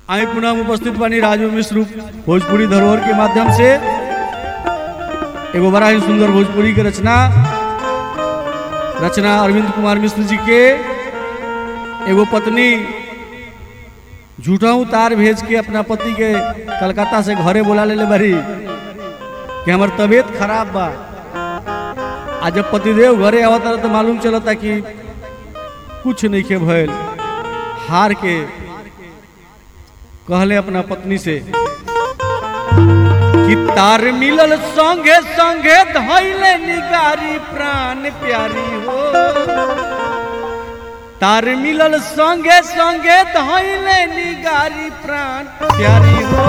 आई पुनः उपस्थित बानी राजू मिश्र भोजपुरी धरोहर के माध्यम से एगो बड़ा ही सुंदर भोजपुरी के रचना रचना अरविंद कुमार मिश्र जी के एगो पत्नी झूठा तार भेज के अपना पति के कलकत्ता से घरे बोला ले बारी कि हमार तबीयत खराब बा आ जब पतिदेव घरे आवत रहा तो मालूम चलता कि कुछ नहीं के भयल हार के कहले अपना पत्नी से कि तार मिलल संगे संगे धैले निगारी प्राण प्यारी हो तार मिलल संगे संगे धैले निगारी प्राण प्यारी हो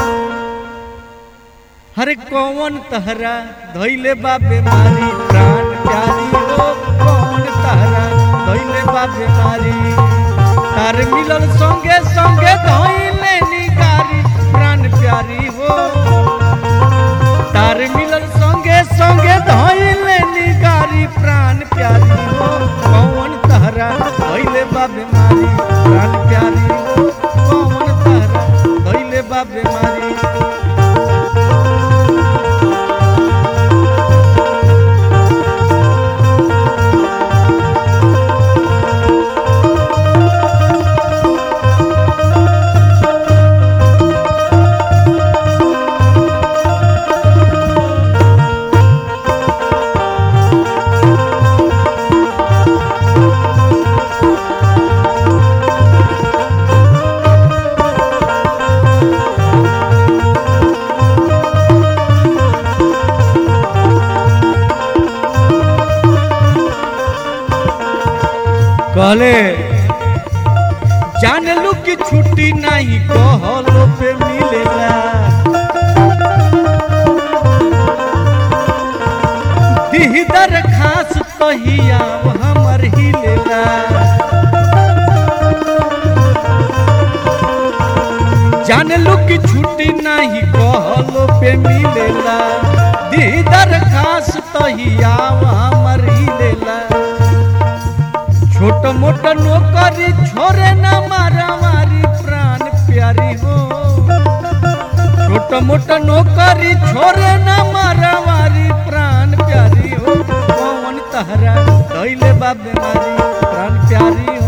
हरे कौन तहरा धैले बा बीमारी प्राण प्यारी हो कौन तहरा धैले बा बीमारी तार मिलल संगे संगे धैले निगारी प्राण प्यारी हो तार मिलल संगे संगे धैले निगारी प्राण प्यारी हो कौन तहरा धैले बा बीमारी प्राण प्यारी हो कौन तहरा धैले बा बीमारी कहले जान लू कि छुट्टी नहीं कहलो पे मिलेला दीदर खास तहिया हमर हिलेला जान लू कि छुट्टी नहीं कहलो पे मिलेला दीदर खास तहिया हमर हिलेला छोट मोट नौकरी छोरे न मारा मारी प्राण प्यारी हो छोट मोट नौकरी छोरे न मारा मारी प्राण प्यारी हो कौन तहरा दैले बा बीमारी प्राण प्यारी